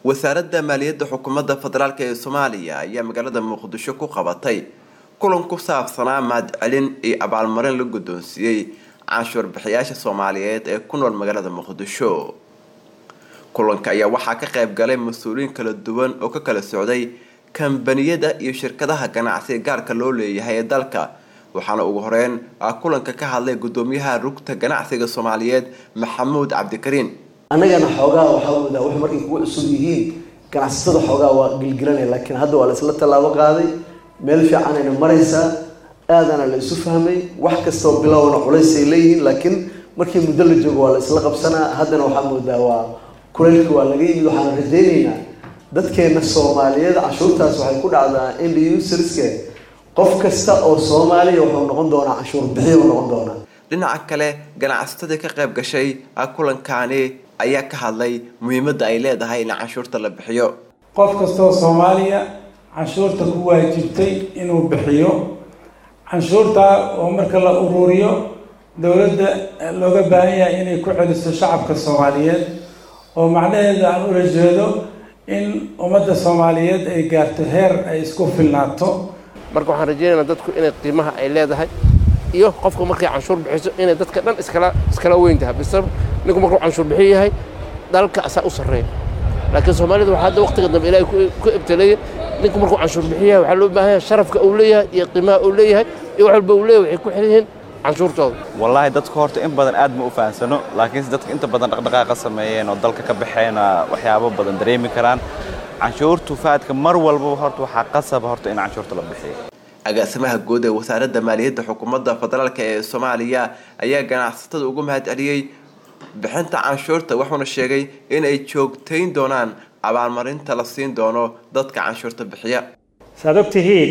wasaaradda maaliyadda xukuumadda federaalk ee soomaaliya ayaa magaalada muqdisho ku qabatay kulan ku saabsanaa mahadcelin iyo abaalmarin la guddoonsiiyey canshuur bixiyaasha soomaaliyeed ee ku nool magaalada muqdisho kulanka ayaa waxaa ka qayb galay mas-uuliyiin kala duwan oo ka kala socday kambaniyada iyo shirkadaha ganacsiga gaarka loo leeyahay ee dalka waxaana ugu horeyn kulanka ka hadlay guddoomiyaha rugta ganacsiga soomaaliyeed maxamuud cabdikariin annagana xoogaa waxaa moodaa wax markay kugu cusub yihiin ganacsatada xoogaa waa gilgilanaya laakiin hadda waa la isla tallaabo qaaday meel fiicanayna maraysaa aadana la isu fahmay wax kastoo bilowna culaysay leeyihiin laakiin markii muddo la joogo waa la isla qabsanaa haddana waxaa moodaa waa kuleylka waa laga yimid waxaan rajaynaynaa dadkeena soomaaliyeed canshuurtaas waxay ku dhacdaa ind userske qof kasta oo soomaaliya wuxuu noqon doonaa canshuur bixiya u noqon doonaa dhinaca kale ganacsatadii ka qayb gashay kulankaani ayaa ka hadlay muhiimadda ay leedahay in canshuurta la bixiyo qof kastoo soomaaliya canshuurta ku waajibtay inuu bixiyo canshuurta oo marka la ururiyo dowladda looga baahan yahay inay ku celiso shacabka soomaaliyeed oo macnaheedu aan ula jeedo in ummadda soomaaliyeed ay gaarto heer ay isku filnaato marka waxaan rajaynaynaa dadku inay qiimaha ay leedahay iyo qofku markay canshuur bixiso inay dadka dhan iskala iskala weyn tahay bise ninku markuu canshuur bixiyo yahay dalka asaa u sarreeya laakiin soomaalida waxaa hadda waqtiga dambe ilaahay ku ibtaleeyay ninku markuu canshuur bixiyo yahay waxaa loo baahan yahay sharafka uu leeyahay iyo qiimaha uu leeyahay iyo wax walba uu leeyahay waxay ku xiran yihiin canshuurtooda wallaahi dadku horta in badan aad ma u fahansano laakiinse dadka inta badan dhaqdhaqaaqa sameeyeen oo dalka ka baxeena waxyaabo badan dareemi karaan canshuurtu faadka mar walbaba horta waxaa qasaba horta in canshuurta la bixiyo agaasimaha guud ee wasaaradda maaliyadda xukuumadda federaalk ee soomaaliya ayaa ganacsatada ugu mahad celiyey bixinta canshuurta wuxuuna sheegay in ay joogtayn doonaan abaalmarinta la siin doono dadka canshuurta bixiya saad og tihiin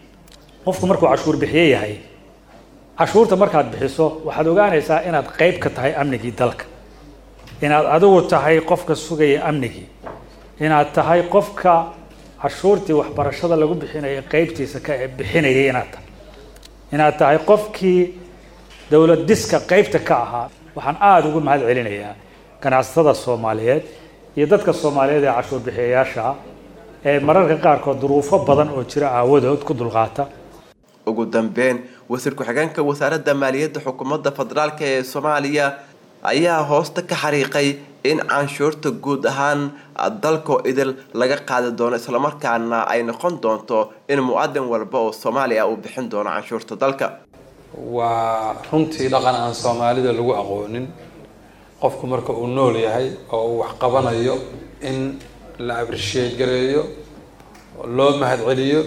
qofku markuu cashuur bixiye yahay cashuurta markaad bixiso waxaad ogaanaysaa inaad qayb ka tahay amnigii dalka inaad adigu tahay qofka sugaya amnigii inaad tahay qofka cashuurtii waxbarashada lagu bixinaya qaybtiisa ka bixinayay inaad tahay inaad tahay qofkii dowlad diska qaybta ka ahaa waxaan aada ugu mahad celinayaa ganacsatada soomaaliyeed iyo dadka soomaaliyeed ee cashuur bixiyayaasha ee mararka qaarkood duruufo badan oo jira aawadood ku dulqaata ugu dambeyn wasiir ku-xigeenka wasaaradda maaliyadda xukuumadda federaalk ee soomaaliya ayaa hoosta ka xariiqay in canshuurta guud ahaan dalkoo idil laga qaadi doono islamarkaana ay noqon doonto in mu-adin walba oo soomaaliya uu bixin doono canshuurta dalka waa runtii dhaqan aan soomaalida lagu aqoonin qofku marka uu nool yahay oo uu wax qabanayo in la abrisheed gareeyo loo mahad celiyo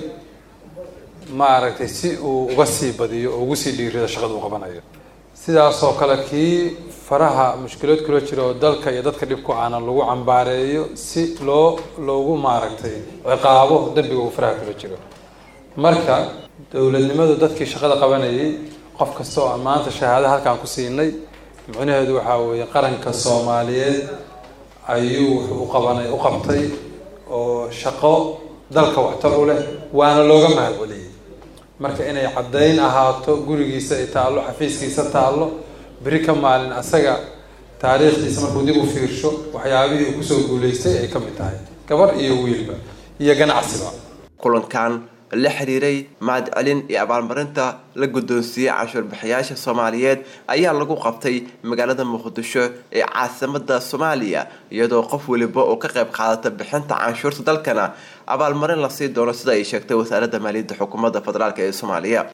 maaragtay si uu uga sii badiyo oo ugu sii dhiirido shaqada uu qabanayo sidaasoo kale kii faraha mushkilood kula jira oo dalka iyo dadka dhibku aana lagu cambaareeyo si loo loogu maaragtay ciqaabo dembiga uu faraha kula jiro marka dowladnimadu dadkii shaqada qabanayay qof kasta oo aan maanta shahaada halkaan ku siinay micnaheedu waxaa weeye qaranka soomaaliyeed ayuu wuxuu u qabanay u qabtay oo shaqo dalka waxtar u leh waana looga mahad celiyey marka inay caddayn ahaato gurigiisa ay taallo xafiiskiisa taallo beri ka maalin asaga taariikhdiisa markuu dib u fiirsho waxyaabihii uu kusoo guulaystay ay ka mid tahay gabar iyo wiilba iyo ganacsiba kulankan la xiriiray mahadcelin iyo abaalmarinta la guddoonsiiyey canshuur bixiyaasha soomaaliyeed ayaa lagu qabtay magaalada muqdisho ee caasimada soomaaliya iyadoo qof weliba oo ka qayb qaadata bixinta canshuurta dalkana abaalmarin la sii doono sida ay sheegtay wasaaradda maaliyadda xukuumadda federaalk ee soomaaliya